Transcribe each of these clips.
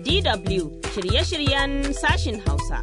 DW shirye-shiryen sashin Hausa.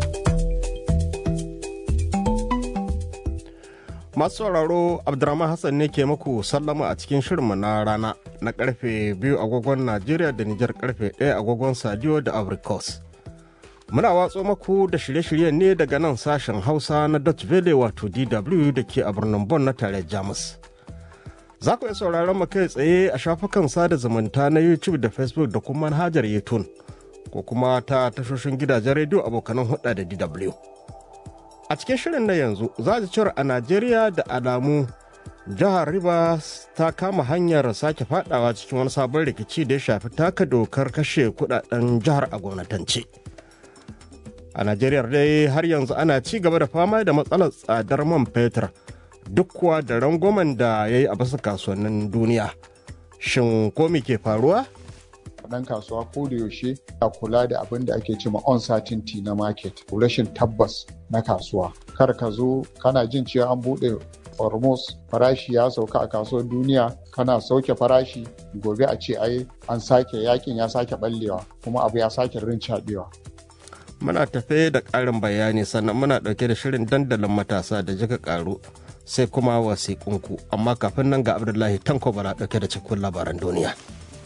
Masu sauraro Abdurrahman Hassan ne ke muku sallama a cikin shirinmu na rana na karfe biyu agogon Najeriya da Nijar karfe ɗaya agogon Sadiyo da Abrikos. Muna watso maku da shirye-shiryen ne daga nan sashen Hausa na Dutch Valley wato DW da ke a birnin Bon na tare Jamus. Za ku iya sauraron mu kai tsaye a shafukan sada zumunta na YouTube da Facebook da kuma manhajar YouTube ko kuma ta tashoshin gidajen rediyo abokanan hudda da DW. A cikin shirin na yanzu za ji cewar a Najeriya da alamu jihar Rivers ta kama hanyar sake fadawa cikin wani sabon rikici da ya shafi taka dokar kashe kudaden jihar a gwamnatance. A Najeriya dai har yanzu ana ci gaba da fama da matsalar tsadar man fetur duk kuwa da rangwamen da ya yi a basu kasuwannin duniya. Shin ko me ke faruwa? dan kasuwa ko da yaushe a kula da abin da ake cewa uncertainty na market rashin tabbas na kasuwa kar ka zo kana jin cewa an bude hormuz farashi ya sauka a kasuwar duniya kana sauke farashi gobe a ce ai an sake yakin ya sake ballewa kuma abu ya sake rincaɓewa Muna tafe da ƙarin bayani sannan muna ɗauke da shirin dandalin matasa da jika ƙaru sai kuma wasiƙunku amma kafin nan ga Abdullahi Tanko bala ɗauke da cikin labaran duniya.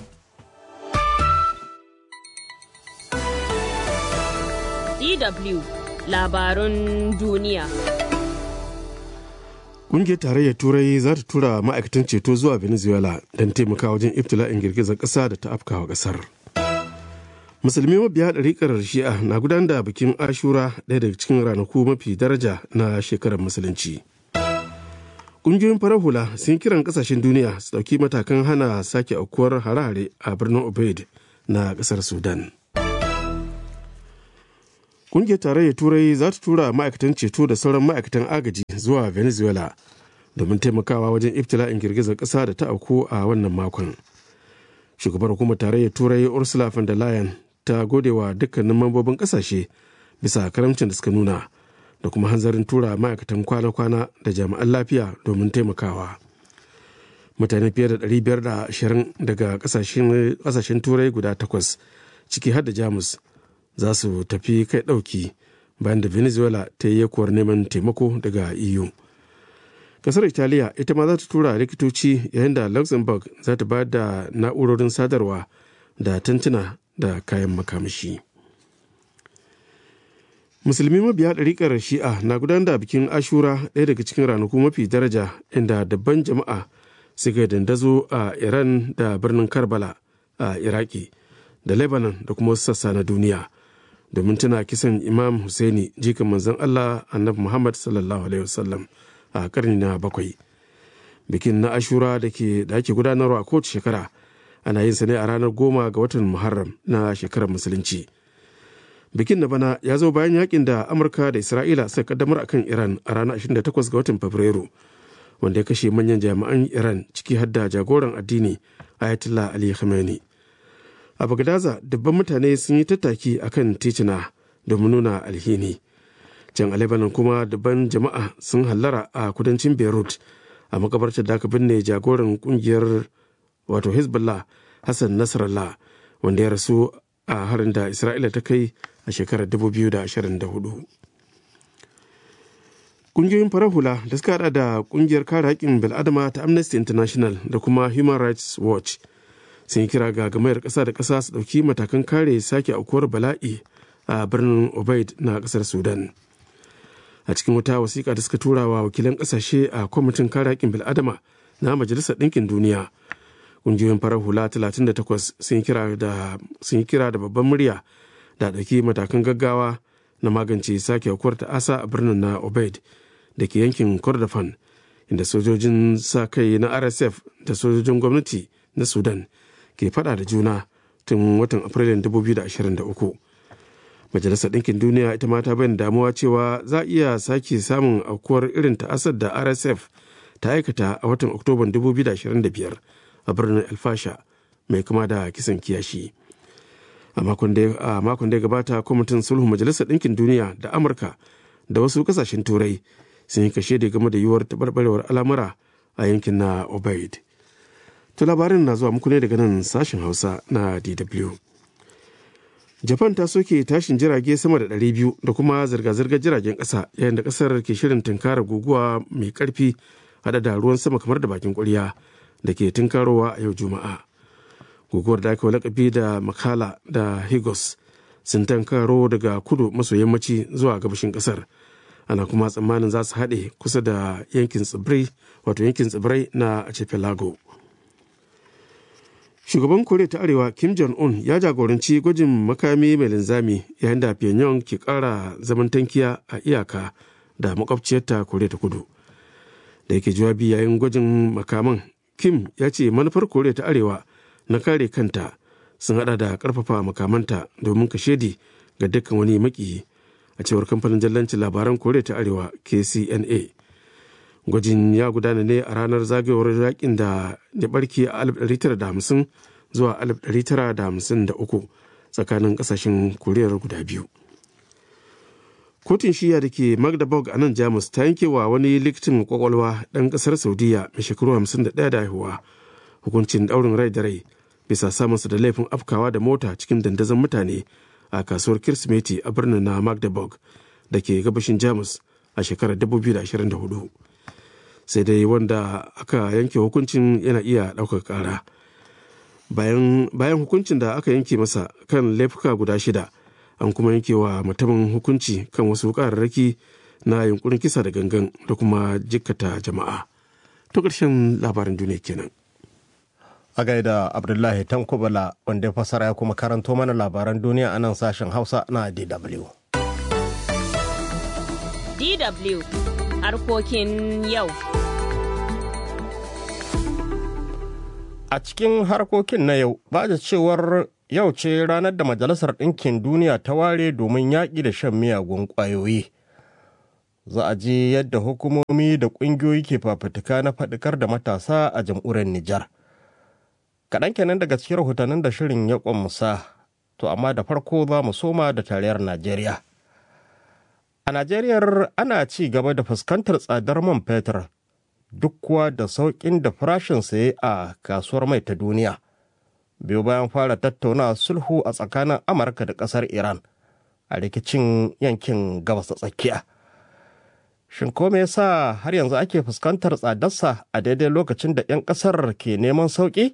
DW labarun duniya. Ƙungiyar tarayyar Turai za ta tura ma'aikatan ceto zuwa Venezuela don taimaka wajen ibtila'in girgizar ƙasa da ta afkawa ƙasar. Musulmi mabiya ɗariƙar Shi'a na gudanar da bikin Ashura ɗaya daga cikin ranaku mafi daraja na shekarar Musulunci. Ƙungiyoyin farar hula sun kiran ƙasashen duniya su ɗauki matakan hana sake aukuwar hare-hare a birnin Obeid na ƙasar Sudan. Ƙungiyar tarayyar Turai za ta tura ma'aikatan ceto da sauran ma'aikatan agaji zuwa Venezuela domin taimakawa wajen ibtila'in girgizar ƙasa da ta auku a wannan makon. Shugabar hukumar tarayyar Turai Ursula von der Leyen ta gode wa dukkanin mambobin ƙasashe bisa karamcin da suka nuna da kuma hanzarin tura ma'aikatan kwana-kwana da jami'an lafiya domin taimakawa. Mutane fiye da 520 daga ƙasashen Turai guda takwas ciki har da Jamus za su tafi kai ɗauki bayan da venezuela ta yi yakuwar neman taimako daga eu kasar italiya ita ma za ta tura likitoci yayin da luxembourg za ta ba da na'urorin sadarwa da tantuna da kayan makamashi musulmi mabiya ɗariƙar shi'a na gudanar da bikin ashura ɗaya daga cikin ranaku mafi daraja inda dabban jama'a suka dandazo a iran da birnin karbala a iraki da lebanon da kuma wasu sassa na duniya domin tana kisan imam Hussaini jikan manzon Allah annabi Muhammad sallallahu alaihi wasallam a karni na bakwai bikin na ashura da ke da ake gudanarwa a kowace shekara ana yin sa ne a ranar goma ga watan muharram na shekarar musulunci bikin na bana ya zo bayan yakin da amurka da isra'ila suka kaddamar akan iran a ranar 28 ga watan fabrairu wanda ya kashe manyan jami'an iran ciki har da jagoran addini ayatollah ali khamenei a bagdaza dubban mutane sun yi tattaki a kan titina domin nuna alhini can a lebanon kuma dubban jama'a sun hallara a kudancin beirut a makabartar da aka binne jagoran kungiyar wato hezbollah hassan nasrallah wanda ya rasu a harin da isra'ila ta kai a shekarar 2024 kungiyoyin farar hula da suka hada da kungiyar kare haƙƙin bil'adama ta amnesty international da kuma human rights watch sun yi kira ga gamayar ƙasa da ƙasa su ɗauki matakan kare sake aukuwar bala'i a birnin obaid na ƙasar sudan a cikin wata wasiƙa da suka tura wa wakilan ƙasashe a kwamitin kare haƙƙin bil'adama na majalisar ɗinkin duniya ƙungiyoyin farar hula 38 sun yi kira da babban murya da ɗauki matakan gaggawa na magance sake aukuwar ta'asa a birnin na obaid da ke yankin kordofan inda sojojin sa kai na rsf da sojojin gwamnati na sudan ke fada da juna tun watan afrilun 2023 majalisar ɗinkin duniya ita ma ta bayyana damuwa cewa za a iya sake samun aukuwar irin ta'asar da rsf ta aikata a watan oktoban 2025 a birnin alfasha mai kama da kisan kiyashi a makon da ya gabata kwamitin sulhu majalisar ɗinkin duniya da amurka da wasu kasashen turai sun yi kashe da game da yiwuwar taɓarɓarewar al'amura a yankin na obaid to labarin na zuwa muku ne daga nan sashen hausa na dw japan ta soke tashin jirage sama da 200 da kuma zirga-zirgar jiragen ƙasa yayin da ƙasar ke shirin tunkara guguwa mai ƙarfi hada da ruwan sama kamar da bakin ƙwarya da ke tunkarowa a yau juma'a guguwar da aka lakabi da makala da higos sun tankaro daga kudu maso yammaci zuwa gabashin ƙasar ana kuma tsammanin za su haɗe kusa da yankin tsibirai wato yankin tsibirai na archipelago shugaban koriya ta arewa kim jong-un ya jagoranci gwajin makami mai linzami yayin da pyongyang ke kara zaman tankiya a iyaka da makwabciyarta koriya ta kudu da yake jawabi yayin gwajin makaman kim ya ce manufar koriya ta arewa na kare kanta sun hada da karfafa makamanta domin kashedi ga dukkan wani maki a cewar kamfanin jallancin labaran koriya ta arewa kcna gwajin ya gudana ne a ranar zagayowar yakin da ya barke a 1950 zuwa 1953 tsakanin kasashen koriyar guda biyu kotun shiya da ke magdeburg a nan jamus ta yanke wa wani likitin kwakwalwa ɗan ƙasar saudiya mai shekaru 51 da haihuwa hukuncin ɗaurin rai da rai bisa samunsa da laifin afkawa da mota cikin dandazon mutane a kasuwar kirsimeti a birnin na magdeburg da ke gabashin jamus a shekarar 2024 sai dai wanda aka yanke hukuncin yana iya ɗaukar ƙara bayan hukuncin da aka yanke masa kan laifuka guda shida an kuma yanke wa mutumin hukunci kan wasu ƙararraki na yunkurin kisa da gangan da kuma jikkata jama'a to ƙarshen labarin duniya kenan a gaida abdullahi tankubala wanda ya fasara ya kuma karanto mana labaran duniya a nan sashen hausa na dw DW harkokin yau. A cikin harkokin na yau, ba da cewar yau ce ranar da Majalisar Ɗinkin Duniya ta ware domin yaƙi da shan miyagun ƙwayoyi. Za a ji yadda hukumomi da ƙungiyoyi ke fafutuka na faɗikar da matasa a jam'uriyar Nijar. Kaɗan kenan daga cikin rahotannin da shirin ya ƙwamusa, to amma da farko za mu soma da tarayyar Najeriya. A Najeriya ana ci gaba da fuskantar tsadar man fetur duk kuwa da sauƙin da farashin saye a kasuwar mai ta duniya. Biyu bayan fara tattauna sulhu a tsakanin Amurka da ƙasar Iran a rikicin yankin gabas ta tsakiya. Shin ko me yasa har yanzu ake fuskantar tsadarsa a daidai lokacin da 'yan ƙasar ke neman sauƙi?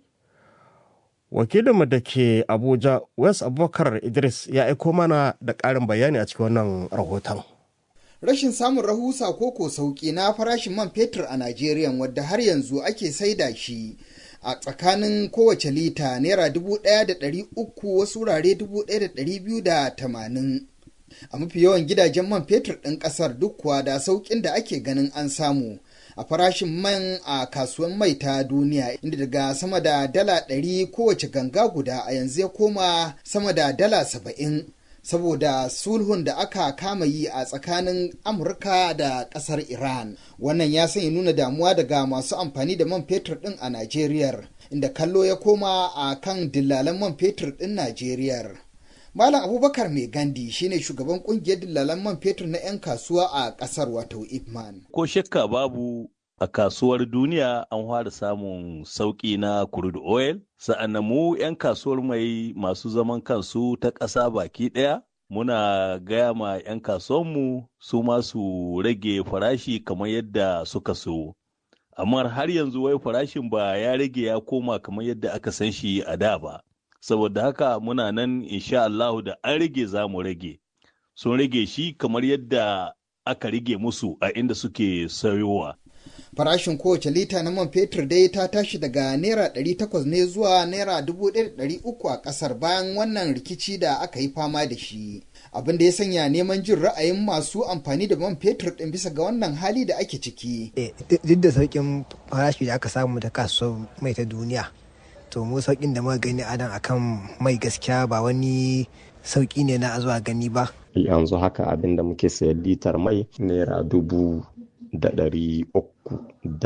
Wakilinmu da ke Abuja, West Abubakar Idris ya aiko mana da ƙarin bayani a cikin wannan rahoton. rashin samun rahusa ko ko sauki na farashin man fetur a Najeriya wadda har yanzu ake saida shi a tsakanin kowace lita naira dubu ɗaya da ɗari uku wasu wurare dubu ɗaya da ɗari biyu da tamanin. A mafi yawan gidajen man fetur ɗin ƙasar duk kuwa da sauƙin da ake ganin an samu a farashin man a kasuwan mai ta duniya inda daga sama da dala ɗari kowace ganga guda a yanzu ya koma sama da dala saba'in. saboda sulhun da aka kama yi a tsakanin amurka da kasar iran wannan ya sanya nuna damuwa daga masu amfani da man fetur din a najeriya inda kallo ya koma a kan dillalan man fetur din najeriya malam abubakar mai gandi shine shugaban kungiyar dillalan man fetur na 'yan kasuwa a kasar wato ipman ko shakka babu a kasuwar duniya an fara samun sauƙi na crude oil sa'annan mu 'yan kasuwar mai masu zaman kansu ta ƙasa baki ɗaya muna gaya ma 'yan kasuwanmu su masu rage farashi kamar yadda suka so amma har yanzu wai farashin ba ya rage ya koma kamar yadda aka san shi a da ba saboda haka muna nan insha Allahu da an rage za mu rage sun rage shi kamar yadda aka rage musu a inda suke sayowa farashin kowace lita na man fetur dai ta tashi daga naira 800 ne zuwa naira 1300 a kasar bayan wannan rikici da aka yi fama da shi abin da ya sanya neman jin ra'ayin masu amfani da man fetur din bisa ga wannan hali da ake ciki duk da sauƙin farashi da aka samu da kasuwar mai ta duniya to mu sauƙin da muka gani adan akan mai gaskiya ba wani sauƙi ne na zuwa gani ba yanzu haka abin da muke sayar litar mai naira dubu da ɗari uku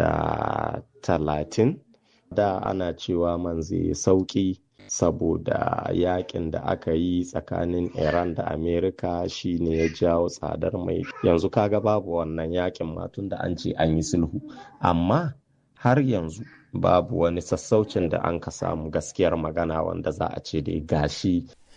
da talatin da ana cewa man zai sauƙi saboda yakin da aka yi tsakanin iran da amerika shine ya jawo tsadar mai yanzu kaga babu wannan yakin matun da an ce an yi sulhu amma har yanzu babu wani sassaucin da an ka samu gaskiyar magana wanda za a ce dai gashi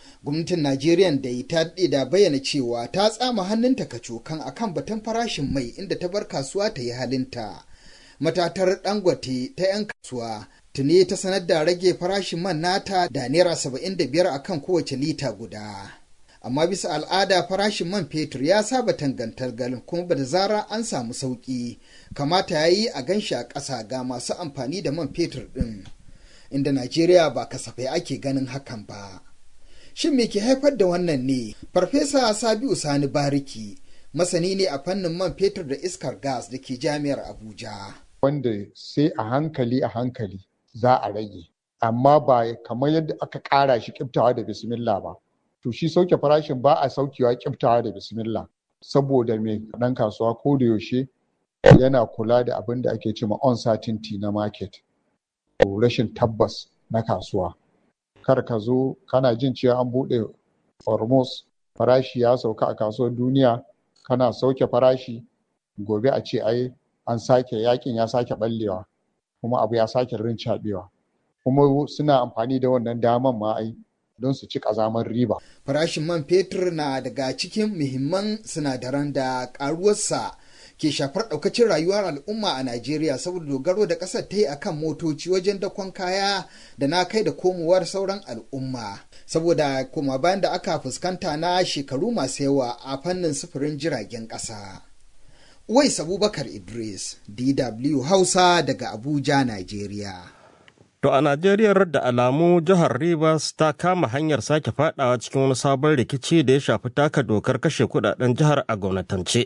gwamnatin najeriya da ta da bayyana cewa ta tsama hannunta kacokan akan batun farashin mai inda ta bar kasuwa ta yi halinta matatar dangote ta 'yan kasuwa tuni ta sanar da rage farashin man nata da naira 75 akan kowace lita guda amma bisa al'ada farashin man fetur ya saba tangantargal kuma ba da zara an samu sauki kamata ya yi a ganshi a ƙasa ga masu amfani da man fetur ɗin inda najeriya ba kasafai ake ganin hakan ba shin me ke haifar da wannan ne farfesa sabiu sani bariki masani ne a fannin man fetur da iskar gas da ke jami'ar abuja wanda sai a hankali a hankali za a rage amma ba kamar yadda aka ƙara shi kiftawa da bismillah ba to shi sauke farashin ba a saukewa kiftawa da bismillah saboda mai ɗan kasuwa ko da yaushe yana kula da abin da ake cewa uncertainty na market rashin tabbas na kasuwa kar ka zo kana jin cewa an buɗe hormuz farashi ya sauka a kasuwar duniya kana sauke farashi gobe a ce ai an sake yakin ya sake ballewa kuma abu ya sake rincaɓewa kuma suna amfani da wannan daman ma ai don su ci ƙazamar riba. Farashin man fetur na daga cikin muhimman sinadaran da ƙaruwarsa ke shafar ɗaukacin rayuwar al'umma a Najeriya saboda dogaro da ƙasar ta yi a kan motoci wajen dakon kaya da na kai da komowar sauran al'umma. Saboda kuma bayan da aka fuskanta na shekaru masu yawa a fannin sufurin jiragen ƙasa. Uwais Abubakar Idris, DW Hausa daga Abuja, Najeriya. To a Najeriya da alamu jihar Rivers ta kama hanyar sake fadawa cikin wani sabon rikici da ya shafi taka dokar kashe kudaden jihar a gwamnatance.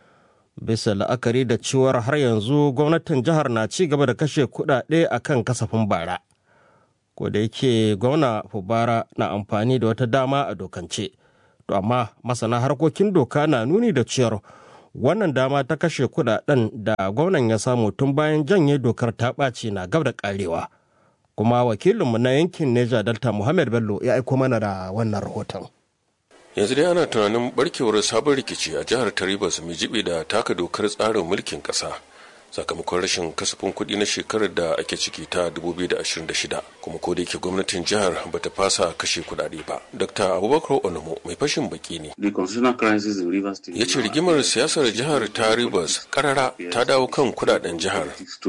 Bisa la'akari da cewar har yanzu gwamnatin jihar na ci gaba da kashe kudade a kan kasafin bara. Ko da yake gwamna Fubara na amfani da wata dama a dokance. To amma masana harkokin doka na nuni da cewar wannan dama ta kashe kudaden da gwamnan ya samu tun bayan janye dokar ta ɓaci na gab da ƙarewa. kuma wakilinmu na yankin Neja Delta Muhammad Bello ya aiko mana da wannan rahoton. yanzu dai ana tunanin barkewar sabon rikici a jihar taribas mai jibi da taka dokar tsarin mulkin ƙasa sakamakon rashin kasafin kuɗi na shekarar da ake ciki ta 2026 kuma ko da yake gwamnatin jihar bata fasa kashe kuɗaɗe ba dr abubakar onomo mai fashin baki ne ya ce rigimar siyasar jihar ta rivers karara ta dawo kan kuɗaɗen jihar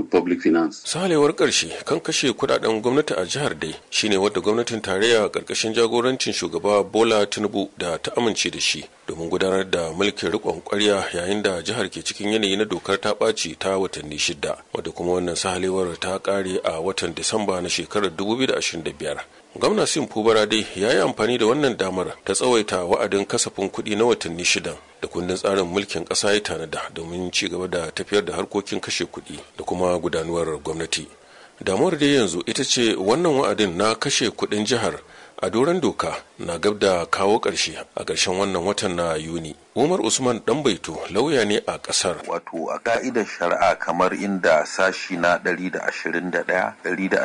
salewar ƙarshe kan kashe kuɗaɗen gwamnati a jihar dai shine wadda gwamnatin tarayya ƙarƙashin jagorancin shugaba bola tinubu da ta amince da shi domin gudanar da mulkin riƙon ƙwarya yayin da jihar ke cikin yanayi na dokar ta ɓaci ta watanni shida wadda kuma wannan sahalewar ta ƙare a watan disamba na shekarar 2025 gwamna sim fubara dai ya yi amfani da wannan damar ta tsawaita wa'adin kasafin kuɗi na watanni shidan da kundin tsarin mulkin ƙasa ya tanada domin ci gaba da tafiyar da harkokin kashe kuɗi da kuma gudanuwar gwamnati damuwar dai yanzu ita ce wannan wa'adin na kashe kuɗin jihar a doron doka na gab da kawo ƙarshe a ƙarshen wannan watan na yuni umar usman dan baito lauya ne a ƙasar wato a ka'idar shari'a kamar inda sashi na 121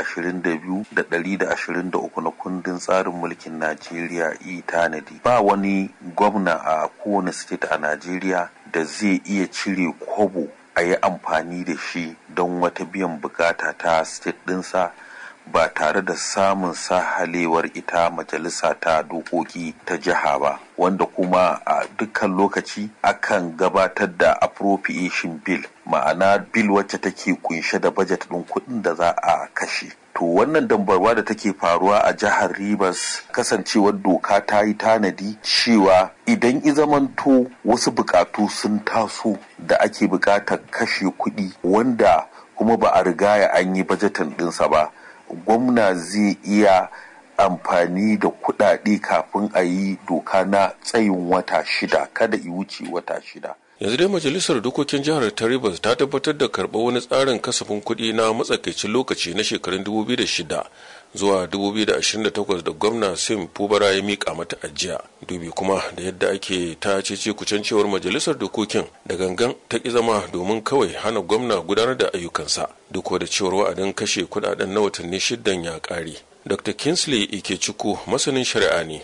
122 da 123 na kundin tsarin mulkin najeriya i tanadi ba wani gwamna a kowane state a najeriya da zai iya cire kobo a yi amfani da shi don wata biyan bukata ta state ɗinsa ba tare da samun sahalewar ita majalisa ta dokoki ta jiha ba wanda kuma a dukkan lokaci akan gabatar da appropriation bill ma'ana bill wacce take kunshe da bajet ɗin kuɗin da za a kashe to wannan dambarwa da take faruwa a jihar Rivers kasancewar doka ta yi tanadi cewa idan izamanto wasu bukatu sun taso da ake bukatar kashe kuɗi wanda kuma ba a rigaya an yi bajetin ɗinsa ba gwamna zai iya amfani da kuɗaɗe kafin a yi doka na tsayin wata shida kada i wuce wata shida yanzu dai majalisar dokokin jihar ta rivers ta tabbatar da karɓar wani tsarin kasafin kuɗi na matsakaicin lokaci na shekarun 2006 zuwa 2028 da gwamna sim fubara ya miƙa mata ajiya dubi kuma da yadda ake ta cece kucancewar majalisar dokokin da gangan ta ƙi zama domin kawai hana gwamna gudanar da ayyukansa duk da cewar wa'adin kashe kuɗaɗen na watanni shiddan ya ƙare Dr. Kingsley Ikechukwu masanin shari'a ne.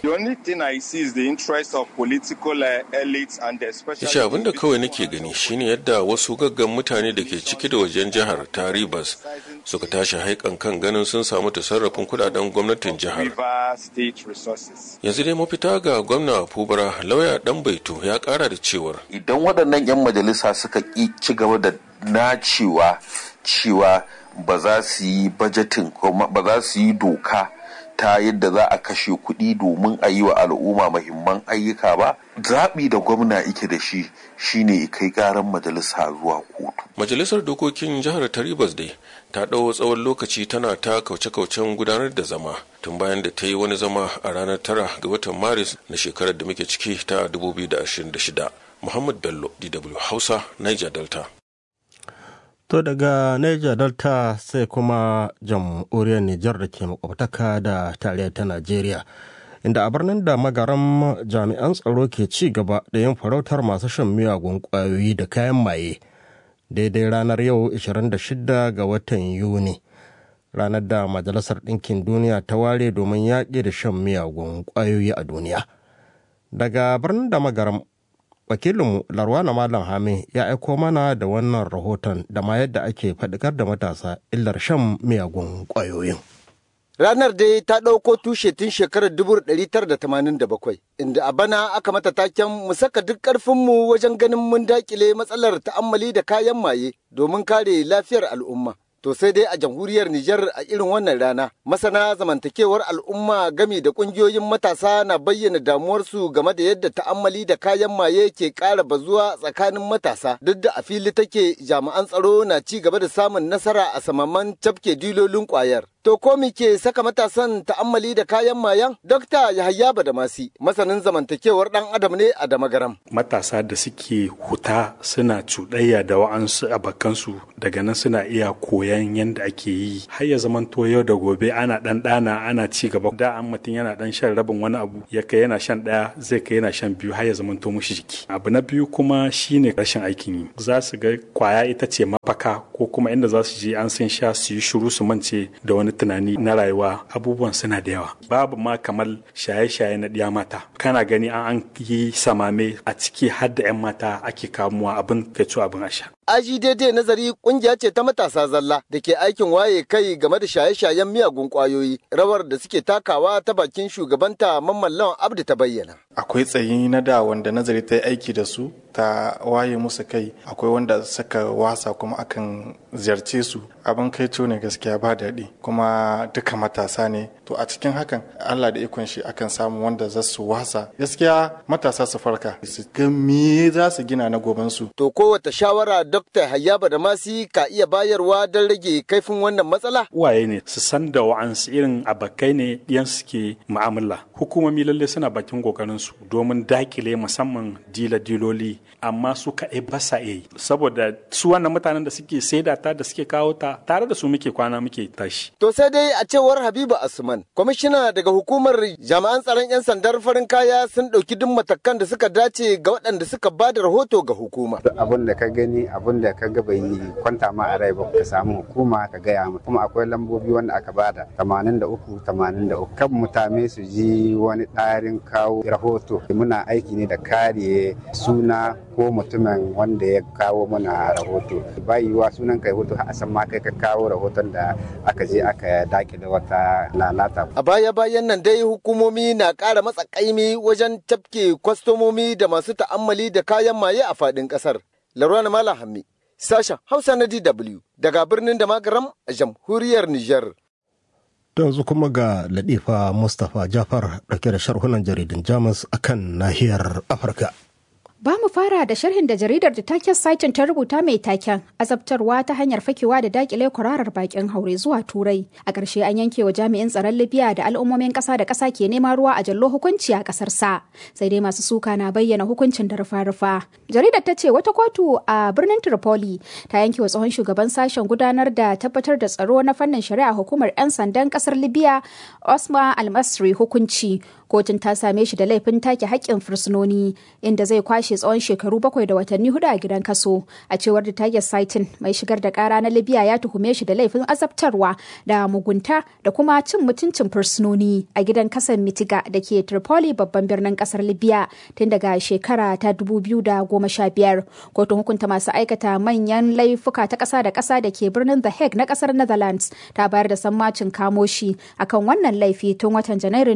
Yace abin da kawai nake gani shine yadda wasu gaggan mutane da ke ciki da wajen jihar ta Rivers suka tashi haikan kan ganin sun samu tasarrafin kudaden gwamnatin jihar yanzu dai mafita ga gwamna fubara lauya dan baito ya kara da cewar idan waɗannan 'yan majalisa suka ƙi ci gaba da nacewa cewa ba za su yi bajetin ba za su yi doka ta yadda za a kashe kuɗi domin a yi wa al'umma mahimman ayyuka ba zaɓi da gwamna ike da shi shine kai ƙaran majalisa zuwa kotu majalisar dokokin jihar taribas dai ta ɗau tsawon lokaci tana ta kauce-kaucen gudanar da zama tun bayan da ta yi wani zama a ranar tara ga watan maris na shekarar da muke ciki ta 2026 muhammad bello dw hausa niger delta To daga Niger Delta sai kuma jamhuriyar Nijar da ke makwabtaka da tarayyar ta Najeriya. Inda a birnin da magaran jami'an tsaro ke ci gaba da yin farautar masu shan miyagun ƙwayoyi da kayan maye. Daidai ranar yau 26 ga watan Yuni. Ranar da Majalisar Ɗinkin Duniya ta ware domin yaƙi da shan miyagun ƙwayoyi a duniya. Daga birnin da magaram wakilinmu larwana malam hame ya aiko mana da wannan rahoton da ma yadda ake faɗikar da matasa illar shan miyagun ƙwayoyin. Ranar dai ta ɗauko tushe tun shekarar 1987 inda a bana aka mata taken mu saka duk ƙarfinmu wajen ganin mun dakile matsalar ta'ammali da kayan maye domin kare lafiyar al'umma. To sai dai a jamhuriyar Nijar a irin wannan rana, masana zamantakewar al'umma gami da ƙungiyoyin matasa na bayyana damuwarsu game da yadda ta'ammali da kayan maye ke ƙara bazuwa tsakanin matasa. Duk da a fili take jami'an tsaro na ci gaba da samun nasara a samaman cafke dilolin ƙwayar. To ko ke saka matasan ta'ammali da kayan mayan? Dokta Yahaya Badamasi, masanin zamantakewar ɗan adam ne a Damagaram. Matasa da suke huta suna cuɗayya da wa'ansu abakansu daga nan suna iya koyan yadda ake yi. Har ya zamanto yau da gobe ana ɗan ɗana ana ci gaba. Da an mutum yana ɗan shan rabin wani abu ya kai yana shan ɗaya zai kai yana shan biyu har ya zamanto mushi jiki. Abu na biyu kuma shine rashin aikin yi. Za su ga kwaya ita ce mafaka ko kuma inda za su je an sun sha su yi shiru su mance da wani tunani na rayuwa abubuwan suna da yawa babu ma kamar shaye-shaye na ɗiya mata kana gani an yi samame a ciki har da 'yan mata ake kamuwa abin kai abin asha Aji daidai nazari kungiya ce ta matasa zalla da ke aikin waye kai game da shaye-shayen miyagun kwayoyi rawar da suke takawa ta bakin shugabanta mamman lawan abdu ta bayyana. Akwai tsayi na da wanda nazari ta yi aiki da su ta waye musu kai akwai wanda suka wasa kuma akan ziyarce su abin kai ne gaskiya ba daɗi kuma duka matasa ne to a cikin hakan Allah da ikon shi akan samu wanda za su wasa gaskiya matasa su farka su ga me za su gina na gobansu. To kowace shawara Dr. Hayyaba da Masi ka iya bayarwa don rage kaifin wannan matsala? Uwaye ne su san da wa'ansu irin abakai ne yan suke mu'amala. Hukumomi lalle suna bakin kokarin su domin dakile musamman dila-diloli amma su kaɗai ba sa yi saboda su wannan mutanen da suke saida ta da suke kawo ta tare da su muke kwana muke tashi. To sai dai a cewar Habibu Asman, kwamishina daga hukumar jami'an tsaron 'yan sandar farin kaya sun ɗauki duk matakan da suka dace ga waɗanda suka ba da rahoto ga hukuma. Abin da ka gani abin da ka ga bai kwanta ma a rai ba ka samu hukuma ka gaya mu kuma akwai lambobi wanda aka bada 83 83 kan mutane su ji wani ɗarin kawo rahoto muna aiki ne da kare suna ko mutumin wanda ya kawo mana rahoto bayiwa sunan kai rahoto a san ma kai ka kawo rahoton da aka je aka dakile wata lalata a baya bayan nan dai hukumomi na ƙara matsa kaimi wajen tafke kwastomomi da masu ta'ammali da kayan maye a faɗin ƙasar larwana malam hammi sashen hausa na dw daga birnin da magaram a jamhuriyar niger yanzu kuma ga ladifa mustapha jafar ɗauke da sharhunan jaridun jamus akan nahiyar afirka Ba mu fara da sharhin da jaridar da taken saitin ta rubuta mai taken azabtarwa ta hanyar fakewa da dakile kwararar bakin haure zuwa turai. A ƙarshe an yanke wa jami'in tsaron Libya da al'ummomin ƙasa da ƙasa ke neman ruwa a jallo hukunci a ƙasar sa. Sai dai masu suka na bayyana hukuncin da rufa-rufa. Jaridar ta ce wata kotu a birnin Tripoli ta yanke wa tsohon shugaban sashen gudanar da tabbatar da tsaro na fannin shari'a hukumar 'yan sandan ƙasar Libya Osman Almasri hukunci. Kotun ta same shi da laifin take haƙƙin fursunoni inda zai kwashe kwashe tsawon shekaru bakwai da watanni hudu a gidan kaso a cewar da Tiger Saitin mai shigar da kara na Libya ya tuhume shi da laifin azabtarwa da mugunta da kuma cin mutuncin fursunoni a gidan kasan Mitiga da ke Tripoli babban birnin kasar Libya tun daga shekara ta 2015 kotun hukunta masu aikata manyan laifuka ta kasa da kasa da ke birnin The Hague na kasar Netherlands ta bayar da sammacin kamo shi akan wannan laifi tun watan Janairun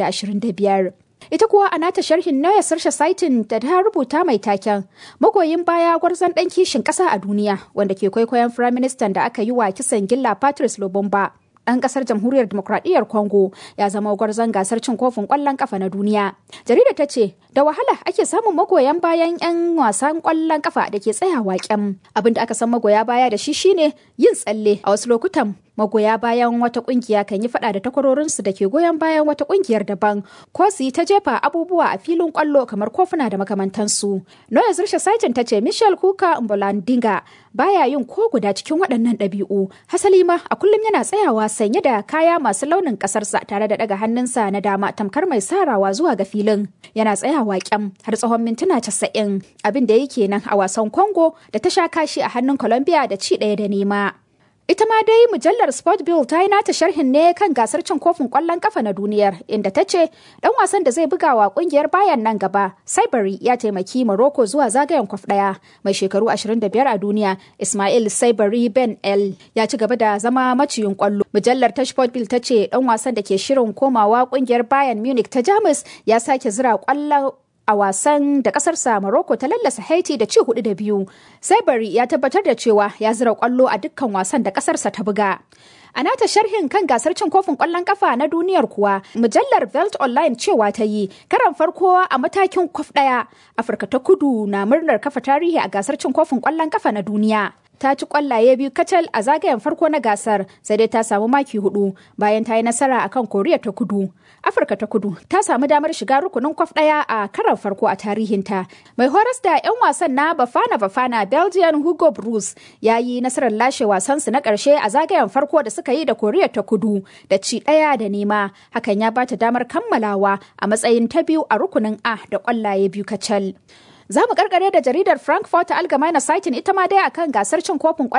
2025. Ita kuwa a nata sharhin Noya Sarsha Saitin da ta rubuta mai taken magoyin baya gwarzon ɗan kishin ƙasa a duniya wanda ke kwaikwayon firaministan da aka yi wa kisan gilla Patrice Lobomba. ɗan ƙasar jamhuriyar demokradiyyar Congo ya zama gwarzon gasar cin kofin ƙwallon ƙafa na duniya. Jarida ta ce, da wahala ake samun magoyan bayan 'yan wasan ƙwallon ƙafa da ke tsayawa kyam. Abin da aka san magoya baya da shi shine yin tsalle a wasu lokutan magoya bayan wata kungiya kan yi fada da takwarorinsu da ke goyon bayan wata kungiyar daban ko su yi ta jefa abubuwa a filin kwallo kamar kofuna da makamantansu. Noya Zirsha Saitin ta ce Michel Kuka Mbolandinga baya yin ko guda cikin waɗannan ɗabi'u. Hasali ma a kullum yana tsayawa sanye da kaya masu launin ƙasarsa tare da ɗaga hannunsa na dama tamkar mai sarawa zuwa ga filin. Yana tsayawa kyam har tsawon mintuna casa'in abin da yake nan a wasan Congo da ta sha kashi a hannun Colombia da ci ɗaya da nema. Ita ma dai mujallar Sport Bill ta yi nata sharhin ne kan gasar cin kofin ƙwallon kafa na duniyar inda ta ce ɗan wasan da zai buga wa ƙungiyar bayan nan gaba Saibari ya taimaki Morocco zuwa zagayen kwaf ɗaya mai shekaru 25 a duniya Ismail Saibari Ben El ya ci gaba da zama maciyin ƙwallo. Mujallar ta Sport Bill ta ce ɗan wasan da ke shirin komawa ƙungiyar Bayern Munich ta Jamus ya sake zira ƙwallon a wasan da kasarsa Morocco ta lallasa Haiti da ci hudu da biyu. Saibari ya tabbatar da cewa ya zira kwallo a dukkan wasan da kasarsa ta buga. A nata sharhin kan gasar cin kofin kwallon kafa na duniyar kuwa, mujallar Velt Online cewa ta yi karan farko a matakin kwaf ɗaya. Afirka ta kudu na murnar kafa tarihi a gasar cin kofin kwallon kafa na duniya. ta ci kwallaye biyu kacal a zagayen farko na gasar sai dai ta samu maki hudu bayan ta yi nasara akan koriya ta kudu afirka ta kudu ta samu damar shiga rukunin kwaf daya a karan farko a tarihinta mai horas da 'yan wasan na bafana bafana belgian hugo bruce ya yi nasarar lashe wasansu na karshe a zagayen farko da suka yi da koriya ta kudu da ci daya da nema hakan ya bata damar kammalawa a matsayin ta biyu a rukunin a da kwallaye biyu kacal Za mu karkare da jaridar Frankfurt Allgemeine Zeitung ita ma dai akan gasar cin kofin